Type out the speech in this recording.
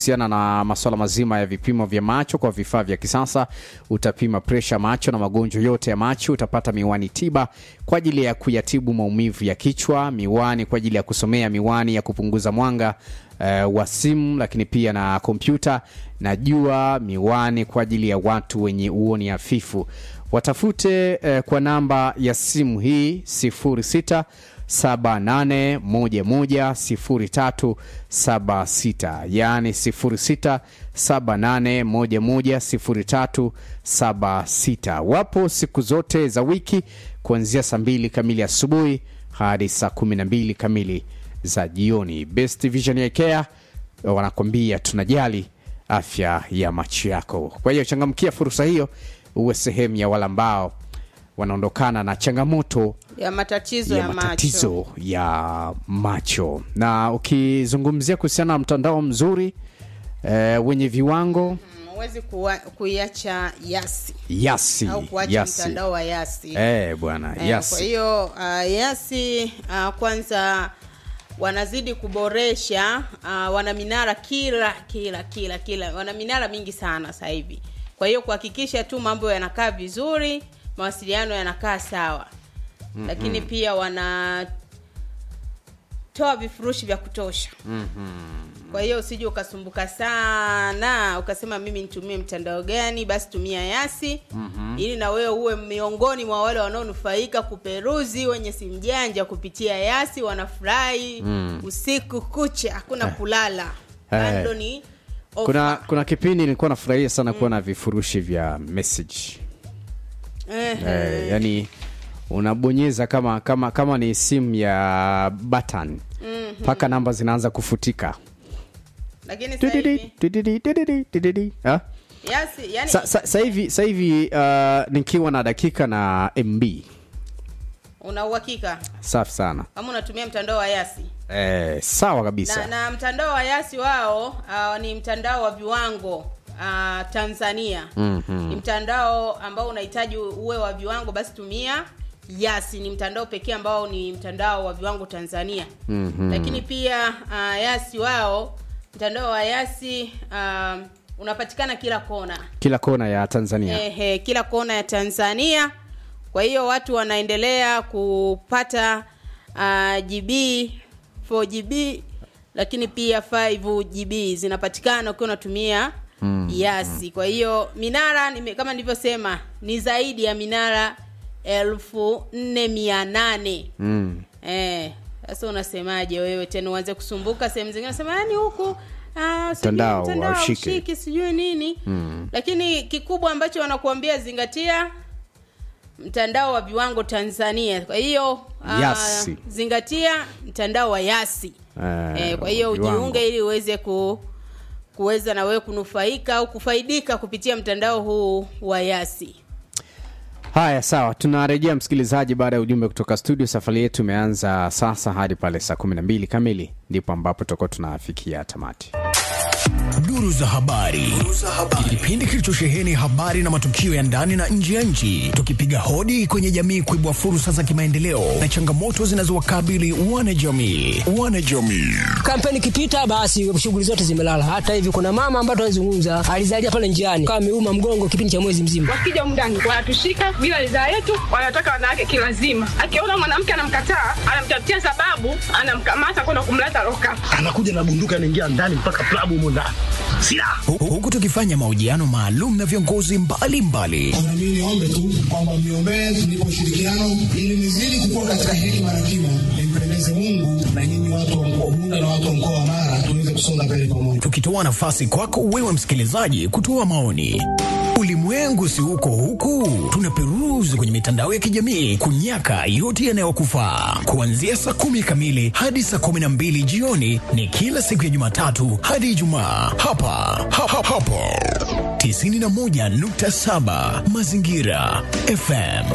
kuhusiana na masuala mazima ya vipimo vya macho kwa vifaa vya kisasa. Utapima presha macho na magonjwa yote ya macho. Utapata miwani tiba kwa ajili ya kuyatibu maumivu ya kichwa, miwani kwa ajili ya kusomea, miwani ya kupunguza mwanga uh, wa simu, lakini pia na kompyuta na jua, miwani kwa ajili ya watu wenye uoni hafifu. Watafute uh, kwa namba ya simu hii 06 78110376 yaani 0678110376. Wapo siku zote za wiki kuanzia saa mbili kamili asubuhi hadi saa 12 kamili za jioni. Best Vision ya Care wanakwambia tunajali afya ya macho yako. Kwa hiyo changamkia fursa hiyo, uwe sehemu ya wale ambao wanaondokana na changamoto ya matatizo ya ya, matatizo macho ya macho. Na ukizungumzia kuhusiana na mtandao mzuri eh, wenye viwango Mm, huwezi kuwa- kuiacha yasi yasi au kuacha yasi mtandao wa yasi eh, bwana Eh, Kwa yasi hiyo uh, yasi uh, kwanza wanazidi kuboresha uh, wana minara kila kila kila kila wana minara mingi sana sasa hivi. Kwa hiyo kuhakikisha tu mambo yanakaa vizuri, mawasiliano yanakaa sawa. Lakini pia wanatoa vifurushi vya kutosha. Kwa hiyo usije ukasumbuka sana ukasema mimi nitumie mtandao gani, basi tumia Yasi ili na wewe uwe miongoni mwa wale wanaonufaika kuperuzi wenye simu janja kupitia Yasi, wanafurahi usiku kucha, hakuna kulala. Eh. Bando ni ofa. kuna kuna kipindi nilikuwa nafurahia sana kuwa na vifurushi vya message Ehe. eh, yani unabonyeza kama kama kama ni simu ya button mpaka namba zinaanza kufutika Lakini sasa Tudidi, hivi tudidi, tudidi, tudidi. Ah? Yasi yani Sa- sa- sa hivi sa hivi uh, nikiwa na dakika na mb una uhakika safi sana kama unatumia mtandao wa Yasi. eh, sawa kabisa na, na mtandao wa Yasi wao uh, ni mtandao wa viwango uh, Tanzania Mhm. ni mtandao ambao unahitaji uwe wa viwango, basi tumia Yasi. Ni mtandao pekee ambao ni mtandao wa viwango Tanzania. Mhm. Lakini pia uh, Yasi wao mtandao wa Yasi uh, unapatikana kila kona kila kona ya tanzania Ehe, kila kona ya Tanzania. Kwa hiyo watu wanaendelea kupata uh, GB 4GB lakini pia 5GB zinapatikana ukiwa unatumia mm, Yasi. Kwa hiyo minara nime, kama nilivyosema ni zaidi ya minara elfu nne mia nane mm. Eh, sasa unasemaje wewe tena uanze kusumbuka sehemu zingine unasema yani huku ah, sijui Mtandao mtandao haushiki." haushiki, sijui nini Mm. lakini kikubwa ambacho wanakuambia zingatia mtandao wa viwango Tanzania. Kwa hiyo ah, Yasi. zingatia mtandao wa Yasi. Eh, Eh, kwa hiyo viwango. ujiunge ili uweze ku kuweza na wewe kunufaika au kufaidika kupitia mtandao huu wa Yasi. haya sawa tunarejea msikilizaji baada ya ujumbe kutoka studio safari yetu imeanza sasa hadi pale saa 12 kamili ndipo ambapo tutakuwa tunafikia tamati Duru za habari. Kipindi kilichosheheni habari na matukio ya ndani na nje ya nchi, tukipiga hodi kwenye jamii kuibua fursa za kimaendeleo na changamoto zinazowakabili wanajamii. Wanajamii. kampeni ikipita basi shughuli zote zimelala. Hata hivi kuna mama ambaye tunazungumza alizalia pale njiani kama ameuma mgongo kipindi cha mwezi mzima. wakija humu ndani wanatushika bila ridhaa yetu, wanataka wanawake kilazima. Akiona mwanamke anamkataa, anamtafutia sababu, anamkamata kwenda kumleta loka. anakuja na bunduki anaingia ndani mpaka klabu humo ndani silaha Hu- Huku tukifanya mahojiano maalum na viongozi mbalimbali Na mimi niombe tu kwamba mniombee tunipe ushirikiano ili nizidi kukua katika hekima na kima, nimpendeze Mungu na nyinyi watu wa mkoa wa Bunda na watu wa mkoa wa Mara tuweze kusonga mbele pamoja. tukitoa nafasi kwako wewe msikilizaji kutoa maoni. Ulimwengu si huko huku, tunaperuzi kwenye mitandao ya kijamii kunyaka yote yanayokufaa. Kuanzia saa kumi kamili hadi saa kumi na mbili jioni ni kila siku ya Jumatatu hadi Ijumaa hapa ha, ha, hapo 91.7 Mazingira FM.